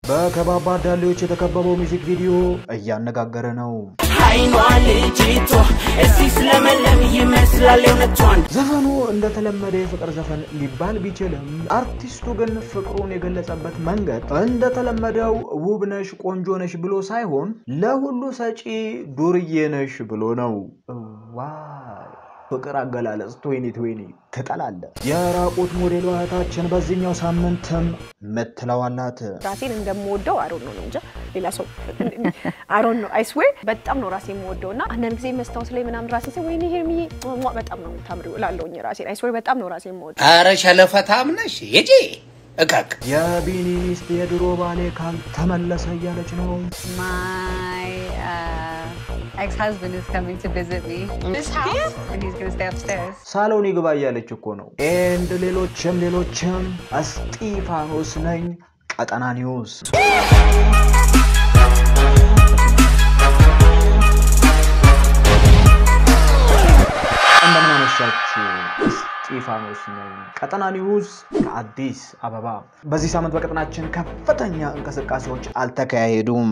በከባባድ ዳሌዎች የተከበበው ሚዚክ ቪዲዮ እያነጋገረ ነው። አይኗ ልጅቷ እዚህ ስለመለም ይመስላል የእውነቷን ዘፈኑ እንደተለመደ የፍቅር ዘፈን ሊባል ቢችልም አርቲስቱ ግን ፍቅሩን የገለጸበት መንገድ እንደተለመደው ውብ ነሽ፣ ቆንጆ ነሽ ብሎ ሳይሆን ለሁሉ ሰጪ ዱርዬ ነሽ ብሎ ነው። ዋይ ፍቅር አገላለጽ ቶይኒ ቶይኒ ትጠላለ። የራቁት ሞዴሏ እህታችን በዚህኛው ሳምንትም ምትለዋላት ራሴን እንደምወደው አሮን ነው ነው እንጂ ሌላ ሰው አሮን ነው አይስዌር በጣም ነው ራሴ የምወደው እና አንዳንድ ጊዜ መስታወት ላይ ምናምን ራሴ ሰ ወይኔ ሄርሚዬ ሟ በጣም ነው የምታምሪው እላለሁኝ ራሴን አይስዌር በጣም ነው ራሴ የምወደው አረ ሸለፈታም ነሽ ሂጂ እቀቅ የቢኒ ሚስት የድሮ ባሌ ካልተመለሰ እያለች ነው። My uh, ex-husband is coming to visit me. This house? And he's gonna stay upstairs. ሳሎን ይግባ እያለች እኮ ነው። ኤንድ ሌሎችም ሌሎችም እስጢፋኖስ ነኝ ቀጠና ኒውስ እንደምን አመሻችሁ። እስጢፋኖስ ነኝ ቀጠና ኒውስ ከአዲስ አበባ። በዚህ ሳምንት በቀጠናችን ከፍተኛ እንቅስቃሴዎች አልተካሄዱም።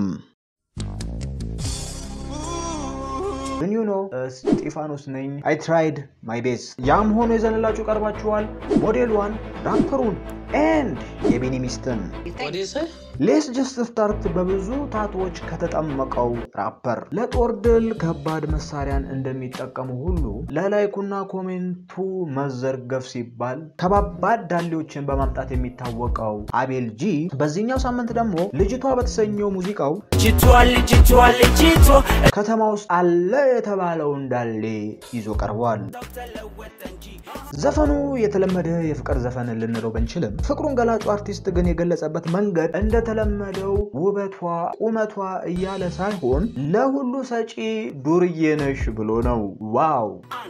ዩ ኖ እስጢፋኖስ ነኝ አይ ትራይድ ማይ ቤስ። ያም ሆኖ የዘንላችሁ ቀርባችኋል ሞዴሏን፣ ራፐሩን ኤንድ የቢኒ ሚስትን ሌስ ጀስት ስታርት በብዙ ታቶች ከተጠመቀው ራፐር ለጦር ድል ከባድ መሳሪያን እንደሚጠቀሙ ሁሉ ለላይኩና ኮሜንቱ መዘርገፍ ሲባል ከባባድ ዳሌዎችን በማምጣት የሚታወቀው አቤል ጂ በዚህኛው ሳምንት ደግሞ ልጅቷ በተሰኘው ሙዚቃው ልጅቷ ልጅቷ ልጅቷ ከተማ ውስጥ አለ የተባለው እንዳሌ ይዞ ቀርቧል። ዘፈኑ የተለመደ የፍቅር ዘፈን ልንለው ብንችልም ፍቅሩን ገላጩ አርቲስት ግን የገለጸበት መንገድ እንደተለመደው ውበቷ፣ ቁመቷ እያለ ሳይሆን ለሁሉ ሰጪ ዱርዬ ነሽ ብሎ ነው። ዋው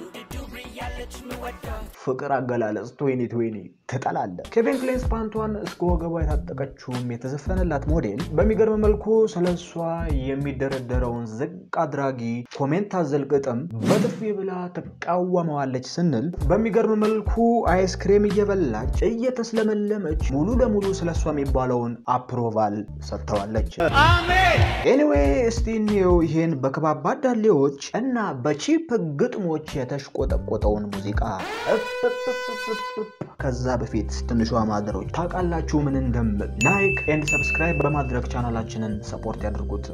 ፍቅር አገላለጽ ቶይኒ ቶይኒ ትጠላለ። ኬቪን ክሌንስ ፓንቷን እስከ ወገቧ የታጠቀችውም የተዘፈነላት ሞዴል በሚገርም መልኩ ስለሷ የሚደረደረውን ዝቅ አድራጊ ኮሜንት አዘል ግጥም በጥፊ ብላ ትቃወመዋለች ስንል በሚገርም መልኩ አይስክሬም እየበላች እየተስለመለመች ሙሉ ለሙሉ ስለሷ የሚባለውን አፕሮቫል ሰጥተዋለች። ኤኒዌይ እስቲ እንየው ይሄን በከባባድ ዳሌዎች እና በቺፕ ግጥሞች የተሽቆጠቆጠውን ሙዚቃ። ከዛ በፊት ትንሿ ማደሮች ታውቃላችሁ ምን እንደምል ላይክ ኤንድ ሰብስክራይብ በማድረግ ቻናላችንን ሰፖርት ያድርጉት።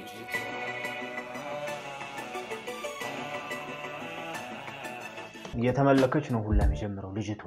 እየተመለከች ነው ሁላ የሚጀምረው ልጅቷ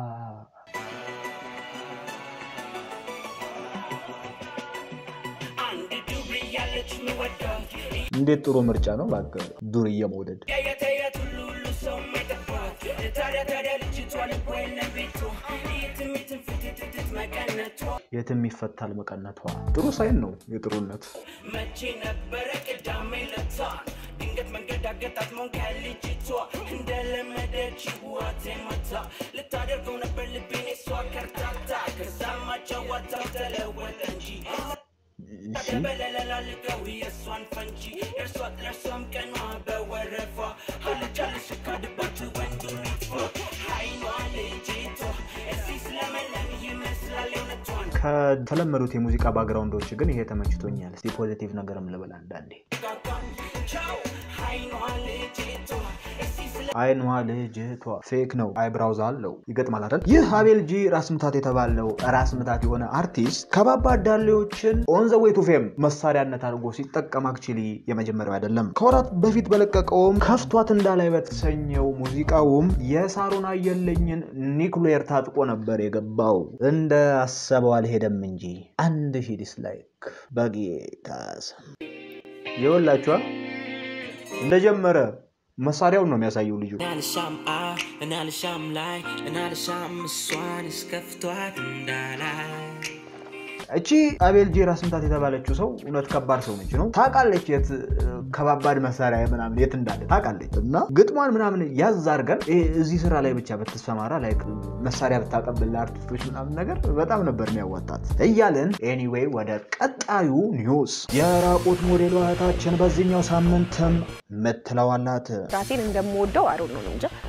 አንድ ዱር እያለች ምወደው እንዴት ጥሩ ምርጫ ነው እባክህ ዱርዬ መውደድ። የት የት ሁሉ ሁሉ ሰው የማይጠፋት ታዲያ ታዲያ ልጅቷ ልቦ የለም ቤቷ የትም የትም ፍትትትት መቀነቷ የትም ይፈታል መቀነቷ። ጥሩ ሳይን ነው የጥሩነት። መቼ ነበረ ቅዳሜ ለታ ድንገት መንገድ አገጣጥሞን ከልጅቷ እንደለመደች ህዋቴ መታ ልታደርገው ነበር ልቤን የሷ ከርታታ ከዛማ ጨዋታው ተለወጠ እንጂ እሺ በለለላ ልቀው የእሷን ፈንጂ የእርሷ ለእርሷም ቀኗ በወረፋ አልጫልሽ ካድባት ወንዱ ሚጥፎ አይኗ ልጅቷ እዚህ ስለመለም ይመስላል የእውነቷን ከተለመዱት የሙዚቃ ባግራውንዶች ግን ይሄ ተመችቶኛል። እስቲ ፖዚቲቭ ነገርም ልበል አንዳንዴ። ቻው አይኗ ልጅቷ እዚህ ስለ አይኗ ልጅቷ ፌክ ነው፣ አይብራውዝ አለው ይገጥማል አይደል? ይህ አቤል ጂ ራስ ምታት የተባለው ራስ ምታት የሆነ አርቲስት ከባባድ ዳሌዎችን ኦን ዘ ዌይ ቱ ፌም መሳሪያነት አድርጎ ሲጠቀም አክቹሊ የመጀመሪያው አይደለም። ከወራት በፊት በለቀቀውም ከፍቷት እንዳላይ በተሰኘው ሙዚቃውም የሳሩን አየለኝን ኒክሌር ታጥቆ ነበር የገባው። እንደ አሰበው አልሄደም እንጂ አንድ ሺህ ዲስላይክ በጌታ ስም የወላችኋ እንደጀመረ መሳሪያውን ነው የሚያሳየው ልጁ። እናልሻም አ እናልሻም ላይ እናልሻም እሷን እስከፍቷት እንዳላይ እቺ አቤል ጂ ራስ ምታት የተባለችው ሰው እውነት ከባድ ሰው ነች ነው ታውቃለች። የት ከባባድ መሳሪያ ምናምን የት እንዳለ ታውቃለች። እና ግጥሟን ምናምን ያዝ አድርገን ይሄ እዚህ ስራ ላይ ብቻ ብትሰማራ ላይ መሳሪያ ብታቀብል ለአርቲስቶች ምናምን ነገር በጣም ነበር የሚያዋጣት እያልን ኤኒዌይ ወደ ቀጣዩ ኒውስ የራቁት ሞዴሏ እህታችን በዚህኛው ሳምንትም ምትለዋላት ራሴን እንደምወደው አሮን ነው ነው እንጂ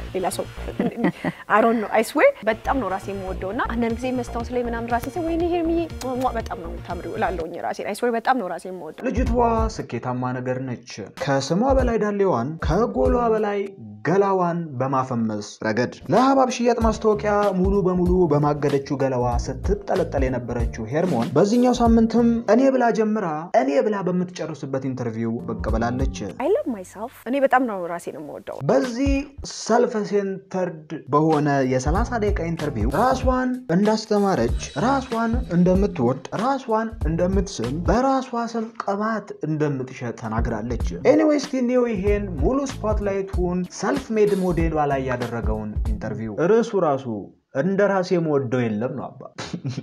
ሌላ ሰው አሮን ነው አይስዌር በጣም ነው ራሴ የምወደው እና አንዳንድ ጊዜ መስታወት ላይ ምናምን ራሴ ሴ ወይኔ ሄርሚዬ ሟ በጣም ነው የምታምሪው እላለሁኝ ራሴ አይስዌር በጣም ነው ራሴ የምወደው። ልጅቷ ስኬታማ ነገር ነች። ከስሟ በላይ ዳሌዋን ከጎሏ በላይ ገላዋን በማፈመስ ረገድ ለሀባብ ሽያጭ ማስታወቂያ ሙሉ በሙሉ በማገደችው ገላዋ ስትጠለጠል የነበረችው ሄርሞን በዚህኛው ሳምንትም እኔ ብላ ጀምራ እኔ ብላ በምትጨርስበት ኢንተርቪው ብቅ ብላለች። አይ ላቭ ማይሰልፍ እኔ በጣም ነው ራሴን የምወደው። በዚህ ሰልፍ ሴንተርድ በሆነ የ30 ደቂቃ ኢንተርቪው ራሷን እንዳስተማረች፣ ራሷን እንደምትወድ፣ ራሷን እንደምትስም፣ በራሷ ስም ቅባት እንደምትሸጥ ተናግራለች። ኤኒዌይስ ቲኒው ይሄን ሙሉ ስፖትላይቱን ሰልፍ ሜድ ሞዴሏ ላይ ያደረገውን ኢንተርቪው ርዕሱ ራሱ እንደ ራሴ የምወደው የለም ነው አባ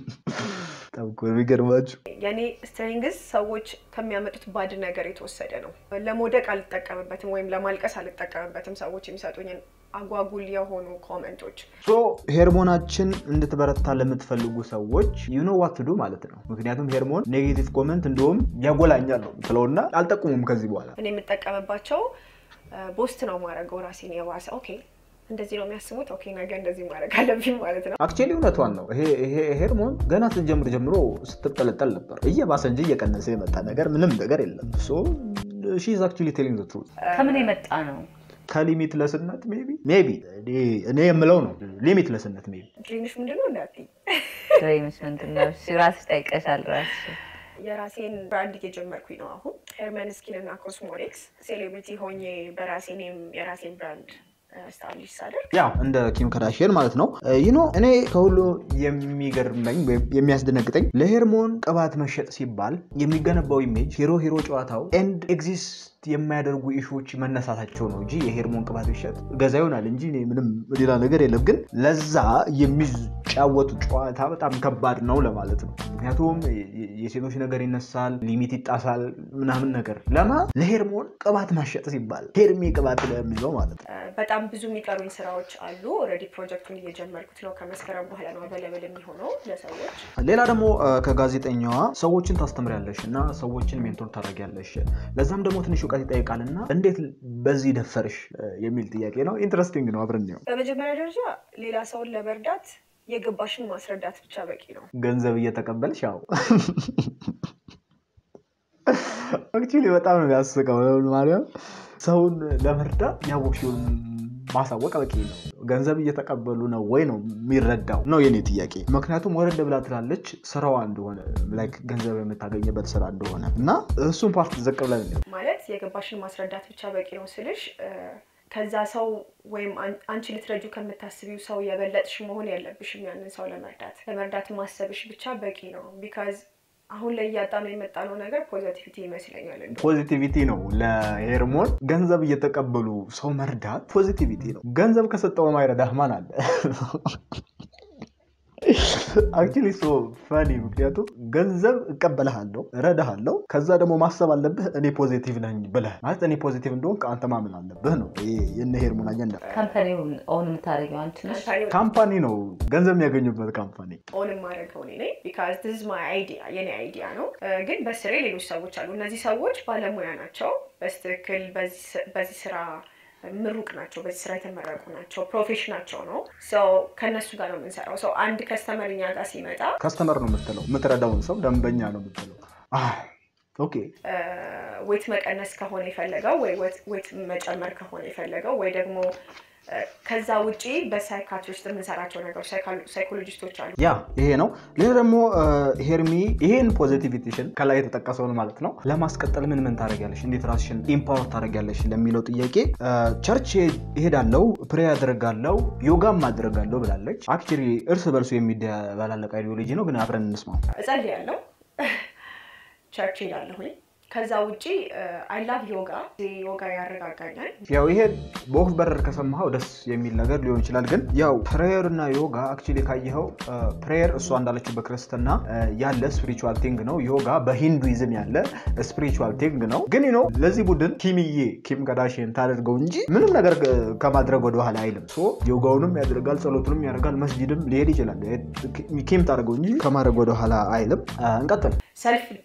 በጣም እኮ ነው የሚገርማችሁ። የኔ ስትሬንግስ ሰዎች ከሚያመጡት ባድ ነገር የተወሰደ ነው። ለመውደቅ አልጠቀምበትም ወይም ለማልቀስ አልጠቀምበትም። ሰዎች የሚሰጡኝን አጓጉል የሆኑ ኮመንቶች ሶ ሄርሞናችን እንድትበረታ ለምትፈልጉ ሰዎች ዩኖ ዋት ዱ ማለት ነው። ምክንያቱም ሄርሞን ኔጌቲቭ ኮመንት እንዲሁም ያጎላኛል ነው ስለውና አልጠቁሙም ከዚህ በኋላ እኔ የምጠቀምባቸው ቦስት ነው ማድረገው ራሴን የባሰ ኦኬ እንደዚህ ነው የሚያስቡት ኦኬ ነገ እንደዚህ ማድረግ አለብኝ ማለት ነው። አክቹዋሊ እውነቷን ነው። ይሄ ይሄ ሄርሞን ገና ስትጀምር ጀምሮ ስትጠለጠል ነበር። እየባሰ እንጂ እየቀነሰ የመጣ ነገር ምንም ነገር የለም። ሶ ሺ ኢዝ አክቹዋሊ ቴሊንግ ዘ ትሩዝ ከምን የመጣ ነው? ከሊሚት ለስነት ሜቢ ሜቢ እኔ የምለው ነው ሊሚት ለስነት ሜቢ ድሪምሽ ምንድን ነው እንዳትዪ ድሬምስ ምንድን ነው? እሺ ራስሽ ጠይቀሻል ራስሽ የራሴን ብራንድ እየጀመርኩኝ ነው አሁን ሄርመን ስኪን እና ኮስሞቲክስ ሴሌብሪቲ ሆኜ በራሴ እኔም የራሴን ብራንድ ስታብሊሽ ሳደርግ ያው እንደ ኪም ከዳሽን ማለት ነው። ይኖ እኔ ከሁሉ የሚገርመኝ ወይም የሚያስደነግጠኝ ለሄርሞን ቅባት መሸጥ ሲባል የሚገነባው ኢሜጅ ሂሮ ሂሮ ጨዋታው ኤንድ ኤግዚስት የማያደርጉ ኢሹዎች መነሳታቸው ነው እንጂ የሄርሞን ቅባት ቢሸጥ ገዛ ይሆናል እንጂ እኔ ምንም ሌላ ነገር የለም። ግን ለዛ የሚጫወቱ ጨዋታ በጣም ከባድ ነው ለማለት ነው። ምክንያቱም የሴቶች ነገር ይነሳል፣ ሊሚት ይጣሳል፣ ምናምን ነገር ለማ ለሄርሞን ቅባት ማሸጥ ሲባል ሄርሜ ቅባት ለሚለው ማለት ነው። በጣም ብዙ የሚቀሩኝ ስራዎች አሉ። ኦልሬዲ ፕሮጀክቱን እየጀመርኩት ነው። ከመስከረም በኋላ ነው አቬለብል የሚሆነው ለሰዎች። ሌላ ደግሞ ከጋዜጠኛዋ ሰዎችን ታስተምሪያለሽ እና ሰዎችን ሜንቶር ታደርጊያለሽ፣ ለዛም ደግሞ ትንሽ እውቀት ይጠይቃል እና እንዴት በዚህ ደፈርሽ የሚል ጥያቄ ነው። ኢንትረስቲንግ ነው። አብረን ነው በመጀመሪያ ደረጃ ሌላ ሰውን ለመርዳት የገባሽን ማስረዳት ብቻ በቂ ነው። ገንዘብ እየተቀበልሽ ያው አክቹዋሊ በጣም ነው የሚያስቀው ማርያም ሰውን ለመርዳት ያወቅሽውን ማሳወቅ በቂ ነው። ገንዘብ እየተቀበሉ ነው ወይ ነው የሚረዳው ነው የኔ ጥያቄ። ምክንያቱም ወረድ ብላ ትላለች ስራዋ እንደሆነ ላይክ ገንዘብ የምታገኝበት ስራ እንደሆነ እና እሱን ፓርት ዘቅ ብለን ነው ማለት የገባሽን ማስረዳት ብቻ በቂ ነው ስልሽ ከዛ ሰው ወይም አንቺ ልትረጁ ከምታስቢው ሰው የበለጥሽ መሆን የለብሽም። ያንን ሰው ለመርዳት ለመርዳት ማሰብሽ ብቻ በቂ ነው። ቢካዝ አሁን ላይ እያጣ ነው የመጣነው ነገር ፖዘቲቪቲ ይመስለኛል። እንደው ፖዚቲቪቲ ነው ለሄርሞን ገንዘብ እየተቀበሉ ሰው መርዳት ፖዚቲቪቲ ነው። ገንዘብ ከሰጠው ማይረዳህ ማን አለ? አክቹዋሊ ሶ ፈኒ ምክንያቱም ገንዘብ እቀበልሃለሁ እረዳሃለሁ፣ ከዛ ደግሞ ማሰብ አለብህ እኔ ፖዚቲቭ ነኝ ብለህ ማለት እኔ ፖዚቲቭ እንደሆን ከአንተ ማመን አለብህ ነው የነ ሄርሞን አጀንዳ። ካምፓኒውን ኦን የምታደርጊው አንቺ ነሽ? ካምፓኒ ካምፓኒ ነው ገንዘብ የሚያገኙበት ካምፓኒ። ኦን የማደርገው እኔ ነኝ። ቢካዝ ዲስ ማይ አይዲያ የኔ አይዲያ ነው። ግን በስሬ ሌሎች ሰዎች አሉ። እነዚህ ሰዎች ባለሙያ ናቸው። በስትክክል በዚህ ስራ ምሩቅ ናቸው። በዚህ ስራ የተመረቁ ናቸው። ፕሮፌሽናቸው ነው። ሰው ከእነሱ ጋር ነው የምንሰራው። ሰው አንድ ከስተመር እኛ ጋር ሲመጣ ከስተመር ነው የምትለው፣ የምትረዳውን ሰው ደንበኛ ነው የምትለው። ኦኬ ዌት መቀነስ ከሆነ የፈለገው ወይ ዌት መጨመር ከሆነ የፈለገው ወይ ደግሞ ከዛ ውጪ በሳይካትሪስት የምንሰራቸው ነገሮች ሳይኮሎጂስቶች አሉ። ያ ይሄ ነው። ሌላ ደግሞ ሄርሚ ይሄን ፖዚቲቪቲሽን ከላይ የተጠቀሰውን ማለት ነው ለማስቀጠል ምን ምን ታደርጊያለሽ፣ እንዴት ራስሽን ኢምፓወር ታደርጊያለሽ ለሚለው ጥያቄ ቸርች እሄዳለሁ፣ ፕሬ አደርጋለሁ፣ ዮጋም አደርጋለሁ ብላለች። አክቹዋሊ እርስ በርሱ የሚደበላለቅ አይዲዮሎጂ ነው፣ ግን አብረን እንስማው። እጸልያለሁ፣ ቸርች ሄዳለሁኝ ከዛ ውጪ አይ ላቭ ዮጋ ዮጋ ያረጋጋኛል። ያው ይሄ በወፍ በረር ከሰማኸው ደስ የሚል ነገር ሊሆን ይችላል። ግን ያው ፕሬየር እና ዮጋ አክቹዋሊ ካየኸው ፕሬየር እሷ እንዳለችው በክርስትና ያለ ስፒሪቹዋል ቲንግ ነው። ዮጋ በሂንዱይዝም ያለ ስፒሪቹዋል ቲንግ ነው። ግን ነው ለዚህ ቡድን ኪምዬ ኪም ከዳሽን ታደርገው እንጂ ምንም ነገር ከማድረግ ወደኋላ አይልም። ሶ ዮጋውንም ያደርጋል፣ ጸሎቱንም ያደርጋል፣ መስጂድም ሊሄድ ይችላል። ኪም ታደርገው እንጂ ከማድረግ ወደኋላ አይልም። እንቀጥል። ሰልፍ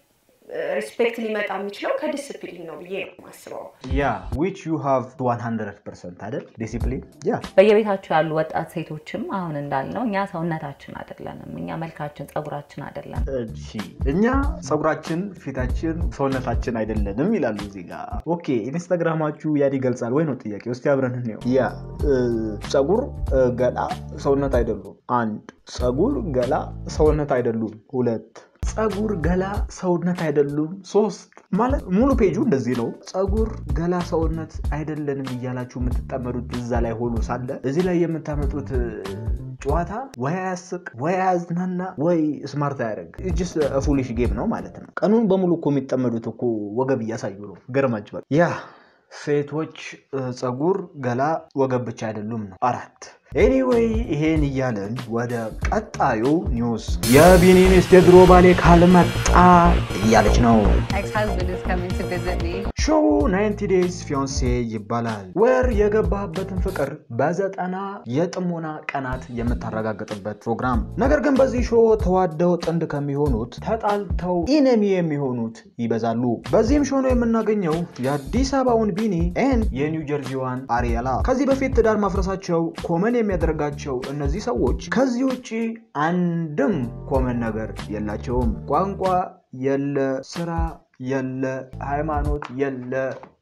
ሪስፔክት ሊመጣ የሚችለው ከዲስፕሊን ነው ብዬ ነው የማስበው። ያ ዊች ዩ ሃቭ 100 ፐርሰንት አይደል ዲሲፕሊን ያ በየቤታቸው ያሉ ወጣት ሴቶችም አሁን እንዳልነው እኛ ሰውነታችን አይደለንም፣ እኛ መልካችን፣ ጸጉራችን አይደለም። እሺ እኛ ፀጉራችን፣ ፊታችን፣ ሰውነታችን አይደለንም ይላሉ እዚህ ጋር። ኦኬ ኢንስታግራማችሁ ያን ይገልጻል ወይ ነው ጥያቄ። እስቲ አብረን እንየው። ያ እ፣ ፀጉር፣ እ፣ ገላ ሰውነት አይደሉም። አንድ ፀጉር፣ ገላ ሰውነት አይደሉም። ሁለት ፀጉር፣ ገላ ሰውነት አይደሉም። ሶስት ማለት ሙሉ ፔጁ እንደዚህ ነው። ፀጉር፣ ገላ ሰውነት አይደለንም እያላችሁ የምትጠመዱት እዛ ላይ ሆኖ ሳለ እዚህ ላይ የምታመጡት እ፣ ጨዋታ ወይ አያስቅ ወይ አያዝናና ወይ ስማርት አያደርግ ጅስ ፉሊሽ ጌም ነው ማለት ነው። ቀኑን በሙሉ እኮ የሚጠመዱት እኮ ወገብ እያሳዩ ነው። ገርማችኋል። ያ ሴቶች እ፣ ፀጉር፣ ገላ፣ ወገብ ብቻ አይደሉም ነው። አራት ኤኒዌይ ይሄን እያለን ወደ ቀጣዩ ኒውስ የቢኒ ሚስት የድሮ ባሌ ካልመጣ እያለች ነው። Ex-husband is coming to visit me. ሾው 90 ዴይዝ ፊዮንሴ ይባላል። ወር የገባህበትን ፍቅር በዘጠና የጥሞና ቀናት የምታረጋግጥበት ፕሮግራም። ነገር ግን በዚህ ሾው ተዋደው ጥንድ ከሚሆኑት ተጣልተው ኢነሚ የሚሆኑት ይበዛሉ። በዚህም ሾው ነው የምናገኘው የአዲስ አበባውን ቢኒ ኤንድ የኒው ጀርዚዋን አሪያላ። ከዚህ በፊት ትዳር ማፍረሳቸው ኮመን የሚያደርጋቸው እነዚህ ሰዎች ከዚህ ውጭ አንድም ኮመን ነገር የላቸውም። ቋንቋ የለ፣ ስራ የለ፣ ሃይማኖት የለ፣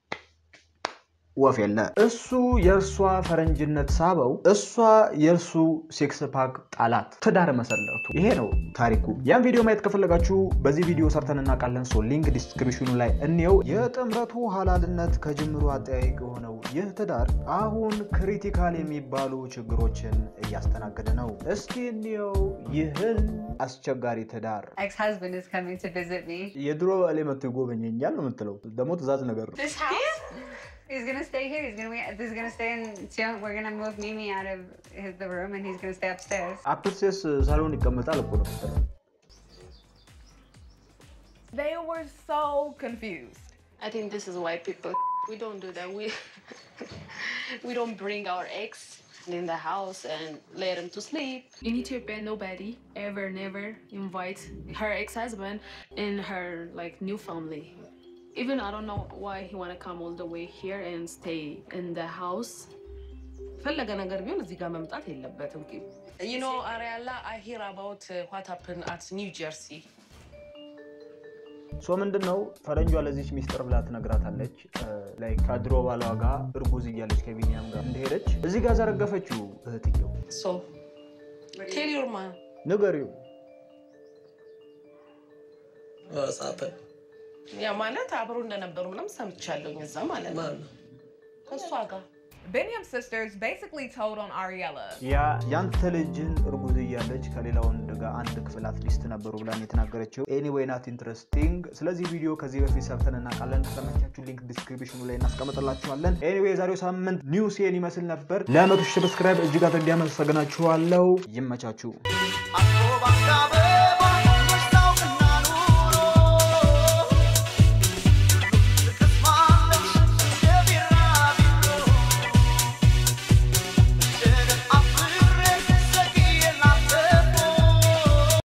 ወፍ የለ። እሱ የእርሷ ፈረንጅነት ሳበው፣ እሷ የእርሱ ሴክስ ፓክ ጣላት። ትዳር መሰረቱ። ይሄ ነው ታሪኩ። ያን ቪዲዮ ማየት ከፈለጋችሁ በዚህ ቪዲዮ ሰርተን እናውቃለን። ሶ ሊንክ ዲስክሪፕሽኑ ላይ እንየው። የጥምረቱ ሀላልነት ከጅምሩ አጠያይቅ የሆነው ይህ ትዳር አሁን ክሪቲካል የሚባሉ ችግሮችን እያስተናገደ ነው። እስኪ እንየው ይህን አስቸጋሪ ትዳር። Ex-husband is coming to visit me. የድሮ ባሌ መጥቶ ይጎበኘኛል ነው የምትለው። ደግሞ ትእዛዝ ነገር ነው። This house? He's gonna stay here. He's gonna be. He's gonna stay in. Sion- We're gonna move Mimi out of his, the room, and he's gonna stay upstairs. አፕልሴስ ሳሎን ይቀመጣል እኮ ነው የምትለው። They were so confused. I think this is why people we don't do that. We we don't bring our ex in the house and let him to sleep. In Ethiopia, nobody ever never invite her ex-husband in her like new family. Even I don't know why he wanna come all the way here and stay in the house. ፈለገ ነገር ቢሆን እዚህ ጋር መምጣት የለበትም። You know, Ariella, I hear about uh, what happened at New Jersey. ሶ ምንድን ነው ፈረንጇ ለዚች ሚስጥር ብላ ትነግራታለች። ላይ ከድሮ ባሏ ጋር እርጉዝ እያለች ከቢኒያም ጋር እንደሄደች እዚህ ጋር ዘረገፈችው እህትየው። So, tell your man. ንገሪው What's happened? ያ ማለት አብሮ እንደነበሩ ምንም ሰምቻለሁኝ እዛ ማለት ነው Man. ከእሷ ጋር Beniam's sisters basically told on Ariella. ያ ያንተ ልጅን እርጉዝ እያለች ከሌላ ወንድ ጋር አንድ ክፍል አትሊስት ነበሩ ብላን የተናገረችው። ኤኒዌይ ናት ኢንትረስቲንግ። ስለዚህ ቪዲዮ ከዚህ በፊት ሰርተን እናውቃለን። ከተመቻችሁ ሊንክ ዲስክሪፕሽኑ ላይ እናስቀምጥላችኋለን። ኤኒዌይ የዛሬው ሳምንት ኒውስን ይመስል ነበር። ለመቶ ሺህ ሰብስክራይብ እጅግ አድርጌ አመሰግናችኋለሁ። ይመቻችሁ። Akko banga be